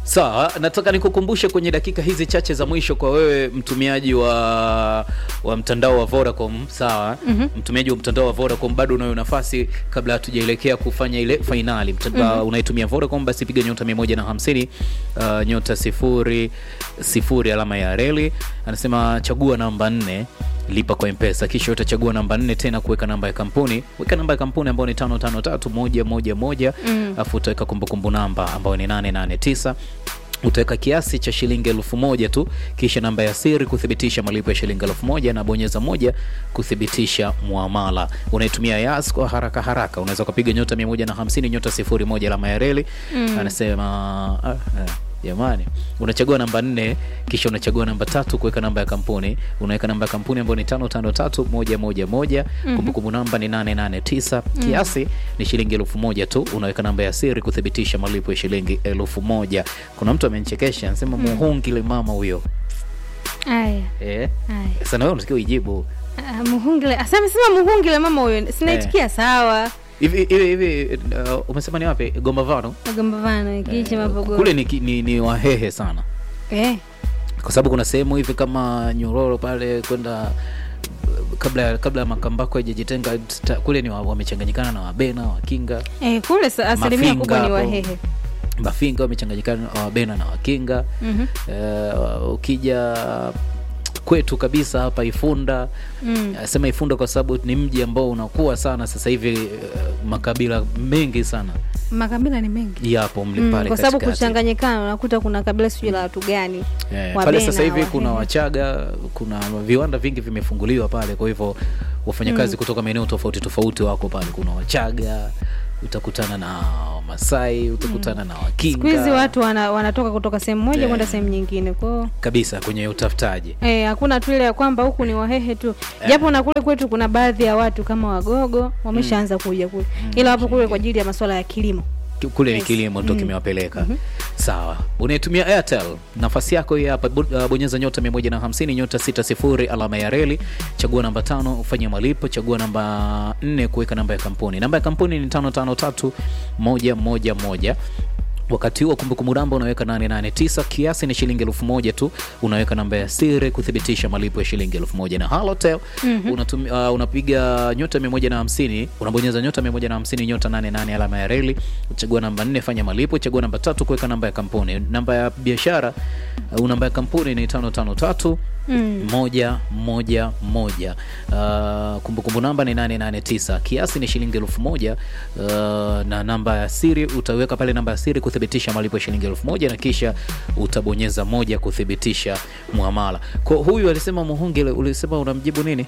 Sawa, nataka nikukumbushe kwenye dakika hizi chache za mwisho kwa wewe mtumiaji wa wa mtandao wa Vodacom, sawa? mm-hmm. Mtumiaji wa mtandao wa Vodacom bado unayo nafasi kabla hatujaelekea kufanya ile fainali. Mtandao mm-hmm. unaitumia Vodacom basi piga nyota 150 uh, nyota sifuri sifuri alama ya reli. Anasema chagua namba nne lipa kwa mpesa kisha utachagua namba nne tena kuweka namba ya kampuni weka namba ya kampuni ambayo ni tano tano tatu moja moja moja alafu utaweka kumbukumbu namba ambayo ni nane nane tisa utaweka kiasi cha shilingi elfu moja tu kisha namba ya siri kuthibitisha malipo ya shilingi elfu moja na bonyeza moja kuthibitisha muamala unaitumia yas kwa haraka haraka unaweza ukapiga nyota 150 nyota sifuri moja alama ya reli anasema ah, ah. Jamani, unachagua namba nne kisha unachagua namba tatu kuweka namba ya kampuni. Unaweka namba ya kampuni ambayo ni tano tano tatu moja moja moja. Kumbukumbu namba ni nane nane tisa. Kiasi ni shilingi elfu moja tu. Unaweka namba ya siri kuthibitisha malipo ya shilingi elfu moja. Kuna mtu amenichekesha anasema muhungile mama huyo. Aya, Eh, aya. sasa na wewe unasikia ujibu Ah, muhungile asema sema muhungile mama huyo sinaitikia sawa hivi hivi hivi. Uh, umesema ni wapi? Gombavano magombavano kiche mapogo kule ni, ki- ni, ni wahehe sana eh kwa sababu kuna sehemu hivi kama Nyororo pale kwenda kabla ya kabla ya Makambako hajajitenga ta- kule ni wa- wamechanganyikana na Wabena, Wakinga, eh kule sa- asilimia Mafinga kubwa ni hapo. wahehe Mafinga wamechanganyikana na Wabena na Wakinga. Mhm. Eh, ukija kwetu kabisa hapa Ifunda Mm. eh, sema Ifunda kwa sababu ni mji ambao unakuwa sana sasa hivi eh, makabila mengi sana makabila ni mengi yapo mle Mm, pale kwa sababu katikati. kuchanganyikana unakuta kuna kabila sijui la watu gani Eh, Wabena, pale sasa hivi Wahehe. kuna Wachaga, kuna viwanda vingi vimefunguliwa pale, kwa hivyo wafanyakazi kutoka maeneo tofauti tofauti wako pale. Kuna Wachaga, utakutana na Wamasai, utakutana na siku hizi Wakinga watu wana, wanatoka kutoka sehemu moja Eh. kwenda sehemu nyingine kwao kabisa kwenye utafutaji. Eh, hakuna tu ile ya kwamba huku ni wahehe tu japo na kule kwetu kuna baadhi ya watu kama wagogo wameshaanza kuja kule ila wapo kule kwa ajili ya masuala ya kilimo kule ni Yes. kilimo ndo kimewapeleka sawa unaitumia airtel nafasi yako hii hapa bo- uh, bonyeza nyota 150 nyota 60 alama ya reli chagua namba tano ufanye malipo chagua namba nne kuweka namba ya kampuni namba ya kampuni ni 553 111 wakati huo kumbukumbu namba unaweka 889 kiasi ni shilingi elfu moja tu unaweka namba ya siri kuthibitisha malipo ya shilingi elfu moja na halotel unatumi, uh, unapiga nyota 150 unabonyeza nyota 150 nyota 88 alama ya reli uchagua namba 4 fanya malipo chagua namba tatu kuweka namba ya kampuni namba ya biashara uh, namba ya kampuni ni 553 moja moja moja uh, kumbukumbu namba ni 889 kiasi ni shilingi elfu moja uh, na namba ya siri utaweka pale namba ya siri kuthibitisha malipo ya shilingi elfu moja na kisha utabonyeza moja kuthibitisha muamala kwa huyu alisema muhungile ulisema unamjibu nini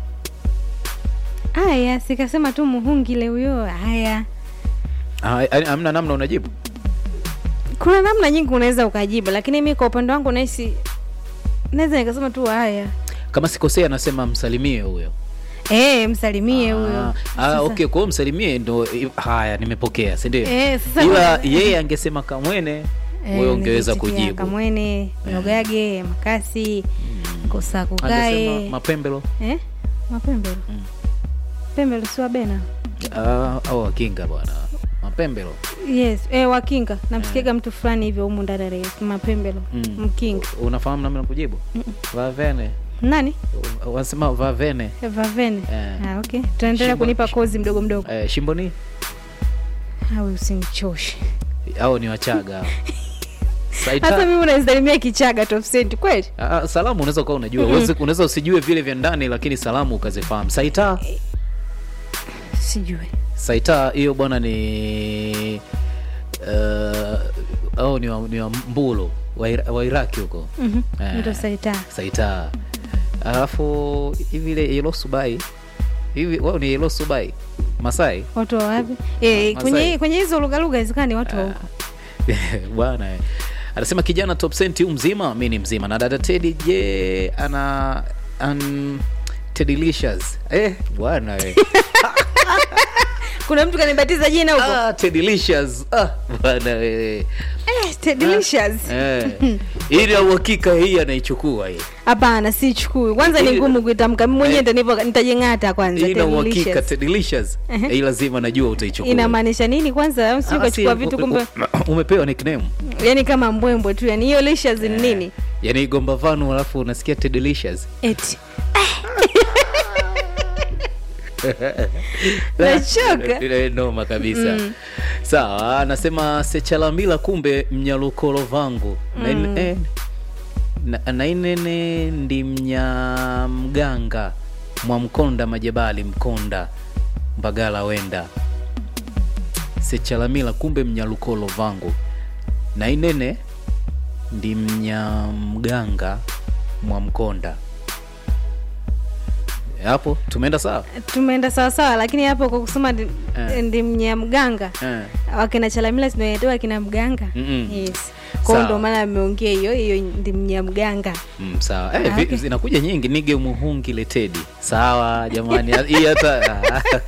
haya sikasema tu muhungile huyo haya Ah, yaani hamna namna unajibu kuna namna nyingi unaweza ukajibu lakini mi kwa upande wangu nahisi naweza nikasema tu haya kama sikosea anasema msalimie huyo Eh, msalimie huyo Ah, ah, Sasa- okay kwa hiyo msalimie ndo haya nimepokea si ndio Eh, sasa ila kwa- yeye angesema kamwene Eh, wewe ungeweza ningesikia kujibu kamwene nyogage makasi kosa angesema kukae mapembelo eh? mapembelo pembelo si wabena Ah, au wakinga bwana mapembelo yes eh, wakinga namsikiaga mtu fulani hivyo humu ndani ya redio, mapembelo Mm. mkinga unafahamu namna ya kujibu vavene nani wanasema vavene Eh, vavene Eh. ah, okay tunaendelea Shimbo- kunipa kozi mdogo mdogo eh, shimboni awe usinichoshe au ni wachaga hao. hata Saita, mimi unanisalimia kichaga top cent kweli ah, salamu unaweza ukawa unajua Uwezi- unaweza usijue vile vya ndani lakini salamu ukazifahamu saita sijui saita hiyo bwana ni uh, au ni wa, ni wa mbulu wa, Ira- wa iraki huko Mhm, Eh. ndo saita saita alafu hivi ile yelo subai hivi wao ni yelo subai masai watu wa wapi eh, Masai. kwenye kwenye hizo lugha lugha zikani watu wa huko bwana eh. anasema kijana top senti u mzima mi ni mzima na dada tedi je ana an tedilicious eh bwana eh. kuna mtu kanibatiza jina huko ah, Tedilicious. Ah, bwana wewe. eh, Ted delicious Eh. Ili ya uhakika hii anaichukua hii. hapana sichukui kwanza ni Ili- ngumu kuitamka mimi mwenyewe Eh. nitanipo nitajeng'ata kwanza Hii ina Ted uhakika delicious. Tedilicious. Ehe. Hii lazima najua utaichukua. inamaanisha nini kwanza au si Ah, ukachukua si- vitu u- kumbe u- umepewa nickname. yani kama mbwembwe tu yani hiyo licious ni nini Yaani gomba vanu alafu unasikia Tedilicious. eti nachoka Ile noma kabisa sawa anasema sechalambila kumbe mnyalukolo vangu Na- eh, na- nainene ndi mnyamganga mwamkonda majabali mkonda mbagala wenda sechalamila kumbe mnyalukolo vangu nainene ndi mnyamganga mwamkonda hapo tumeenda sawa tumeenda sawasawa lakini hapo kwa kusema ndi, Eh. ndi mnyamganga eh. wakina chalamila sinaetoa akina mganga Mm-mm. yes kwao Sawa. ndo maana ameongea hiyo hiyo ndi mnyamganga Mm, sawa eh, Ah, vi- okay. zinakuja nyingi nige muhungi letedi sawa jamani hii hata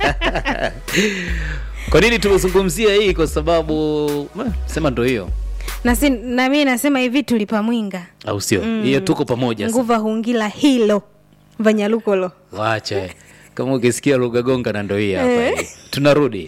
kwa nini tumezungumzia hii kwa sababu eh, sema ndo hiyo na si, na mimi nasema hivi tulipa mwinga au sio hiyo tuko pamoja sasa. nguva hungila hilo vanyalukolo wacha eh. kama ukisikia lugha gonga na ndo hii hapa hii. tunarudi